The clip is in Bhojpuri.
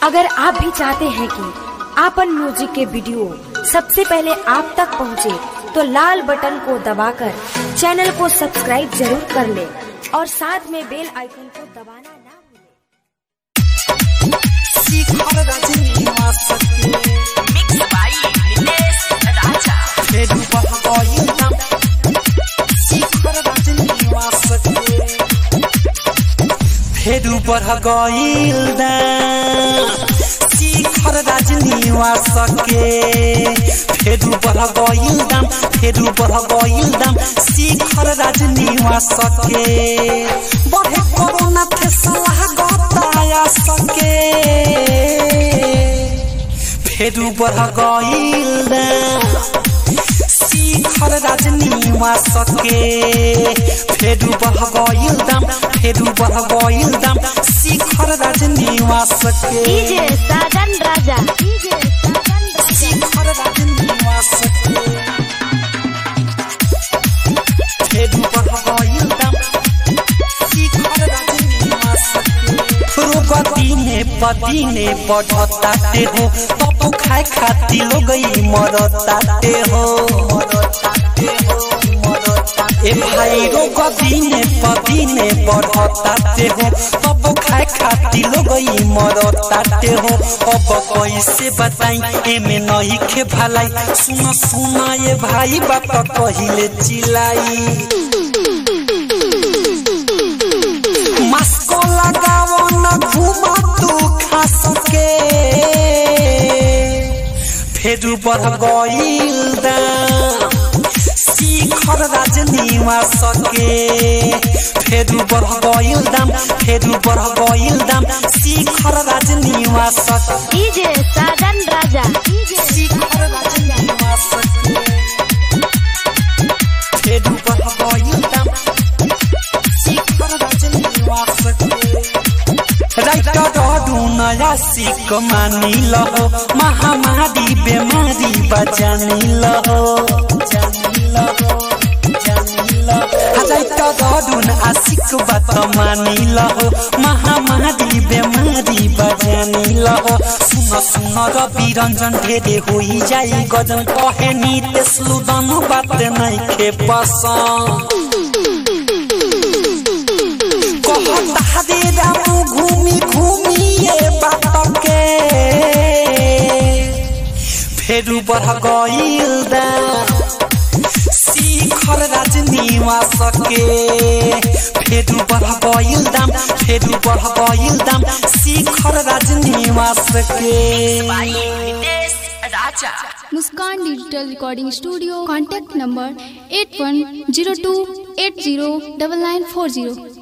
अगर आप भी चाहते हैं कि आपन म्यूजिक के वीडियो सबसे पहले आप तक पहुंचे, तो लाल बटन को दबाकर चैनल को सब्सक्राइब जरूर कर ले और साथ में बेल आइकन को दबाना ना भूलें। शिखर रजनीवासके Mixed by Nilesh Raja. फेरि बहगइल नाम शिखर रजनीवासके फेरि बहगइल दाम शिखर रजनीवासके फेरि बहगइल दाम फेरि बहगइल दाम शिखर रजनीवासके बढे कोरोना थे सलाह गताया सके फेरु बढ़ गइल शिखर राजनीवासके फेरु बढ़ गइल दाम फेरु बढ़ गइल दाम शिखर राजनीवासके डीजे साजन राजा डीजे साजन राजा शिखर राजनीवासके फेरु बढ़ गइल दाम शिखर राजनीवासके रोग दिने पदिने बढ़ताते हो पप्पू खाए खाती लोगई मरताते हो ए भाई रोग दिने पदिने बढ़ताते हो पप्पू खाए खाती लोगई मरताते हो अब कैसे बताई एमे नहीं खे भलाई सुना सुना ये भाई बात कहिले चिलाई मास्को लगाओ न घूमा तू खास के फेरु बढ़ गइल दाम शिखर राजनीवासके फेरु बढ़ गइल दाम फेरु बढ़ गइल दाम शिखर राजनीवासके डीजे साजन राजा डीजे शिखर राजनीवासके फेरु बढ़ गइल दाम शिखर राजनीवासके राइटर नया सिक मानिल हो महामारी बेमारी बजानिल हो जानिल हो जानिल हो राइटर आशिक बात मानिल हो महामारी बेमारी बजानिल हो सुन सुन रवि रंजन ढेरे होई जाई गजन कहे नितेश लुदन बात नहीं खे पसंद कहता दे रामू घूमी घूमी ये बात के फेरु बढ़ गइल दाम शिखर राजनीवासके फेरु बढ़ गइल दाम फेरु बढ़ गइल दाम शिखर राजनीवासके By Nilesh Raja. Muskan digital recording studio contact number eight one zero two eight zero double nine four zero